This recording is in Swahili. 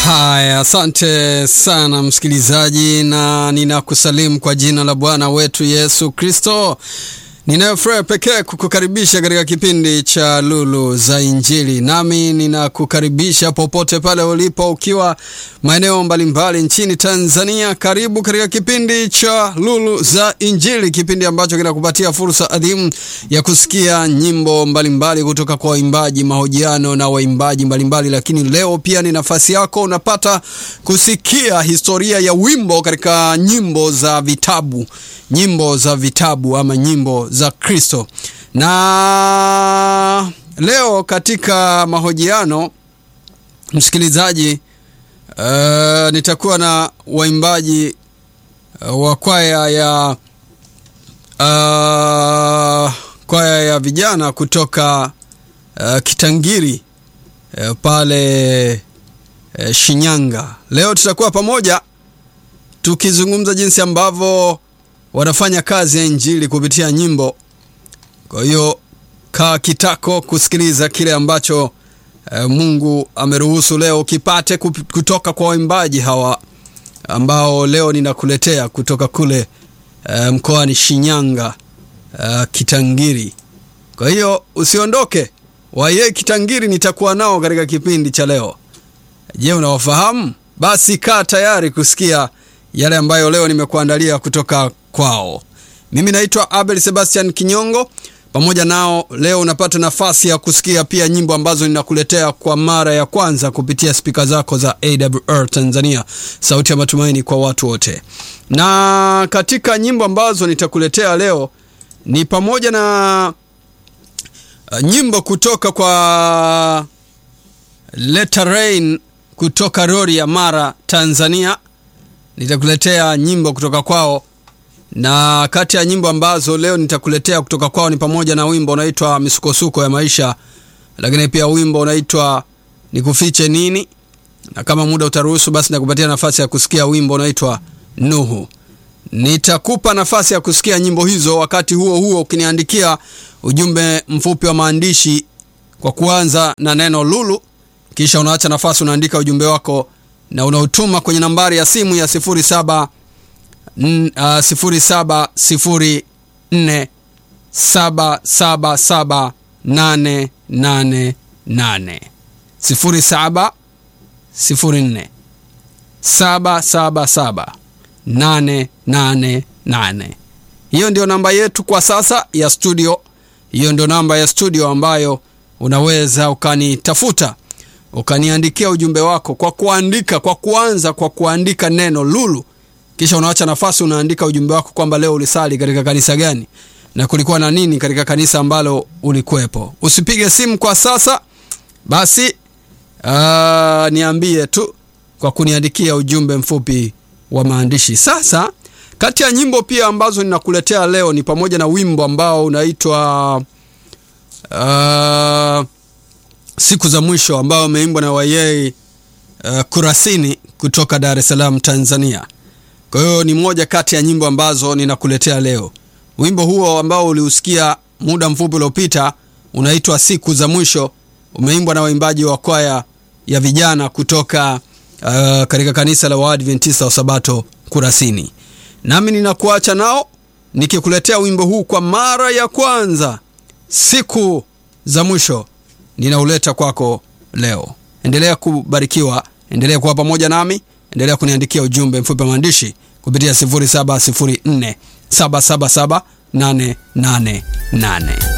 Haya, asante sana msikilizaji, na ninakusalimu kwa jina la Bwana wetu Yesu Kristo. Ninayo furaha pekee kukukaribisha katika kipindi cha Lulu za Injili, nami ninakukaribisha popote pale ulipo, ukiwa maeneo mbalimbali nchini Tanzania. Karibu katika kipindi cha Lulu za Injili, kipindi ambacho kinakupatia fursa adhimu ya kusikia nyimbo mbalimbali kutoka kwa waimbaji, mahojiano na waimbaji mbalimbali. Lakini leo pia ni nafasi yako, unapata kusikia historia ya wimbo katika nyimbo za vitabu, nyimbo za vitabu ama nyimbo za Kristo. Na leo katika mahojiano msikilizaji, uh, nitakuwa na waimbaji uh, wa kwaya ya uh, kwaya ya vijana kutoka uh, Kitangiri uh, pale uh, Shinyanga. Leo tutakuwa pamoja tukizungumza jinsi ambavyo wanafanya kazi ya injili kupitia nyimbo. Kwa hiyo kaa kitako kusikiliza kile ambacho e, Mungu ameruhusu leo kipate kutoka kwa waimbaji hawa ambao leo ninakuletea kutoka kule e, mkoani Shinyanga e, Kitangiri. Kwa hiyo usiondoke, waye Kitangiri nitakuwa nao katika kipindi cha leo. Je, unawafahamu? Basi kaa tayari kusikia yale ambayo leo nimekuandalia kutoka kwao. Mimi naitwa Abel Sebastian Kinyongo. Pamoja nao leo unapata nafasi ya kusikia pia nyimbo ambazo ninakuletea kwa mara ya kwanza kupitia spika zako za AWR Tanzania, sauti ya matumaini kwa watu wote. Na katika nyimbo ambazo nitakuletea leo ni pamoja na uh, nyimbo kutoka kwa Leta Rain kutoka Rori ya Mara, Tanzania. Nitakuletea nyimbo kutoka kwao na kati ya nyimbo ambazo leo nitakuletea kutoka kwao ni pamoja na wimbo unaitwa misukosuko ya maisha, lakini pia wimbo unaitwa nikufiche nini, na kama muda utaruhusu, basi nakupatia nafasi ya kusikia wimbo unaitwa Nuhu. Nitakupa nafasi ya kusikia nyimbo hizo, wakati huo huo ukiniandikia ujumbe mfupi wa maandishi kwa kuanza na neno lulu, kisha unaacha nafasi, unaandika ujumbe wako na unautuma kwenye nambari ya simu ya sifuri saba sifuri saba sifuri nne saba saba saba nane nane nane sifuri saba sifuri nne saba saba saba nane nane nane. Hiyo ndio namba yetu kwa sasa ya studio. Hiyo ndio namba ya studio ambayo unaweza ukanitafuta ukaniandikia ujumbe wako kwa kuandika, kwa kuanza kwa kuandika neno lulu kisha unaacha nafasi, unaandika ujumbe wako kwamba leo ulisali katika kanisa gani na kulikuwa na nini katika kanisa ambalo ulikuwepo. Usipige simu kwa sasa, basi aa, niambie tu kwa kuniandikia ujumbe mfupi wa maandishi. Sasa kati ya nyimbo pia ambazo ninakuletea leo ni pamoja na wimbo ambao unaitwa uh, siku za mwisho ambao umeimbwa na Wayei uh, Kurasini kutoka Dar es Salaam, Tanzania. Kwa hiyo ni moja kati ya nyimbo ambazo ninakuletea leo. Wimbo huo ambao uliusikia muda mfupi uliopita unaitwa siku za mwisho, umeimbwa na waimbaji wa kwaya ya vijana kutoka uh, katika kanisa la Waadventista wa Sabato Kurasini. Nami ninakuacha nao nikikuletea wimbo huu kwa mara ya kwanza, siku za mwisho, ninauleta kwako leo. Endelea kubarikiwa, endelea kuwa pamoja nami endelea kuniandikia ujumbe mfupi wa maandishi kupitia 0704 777 888.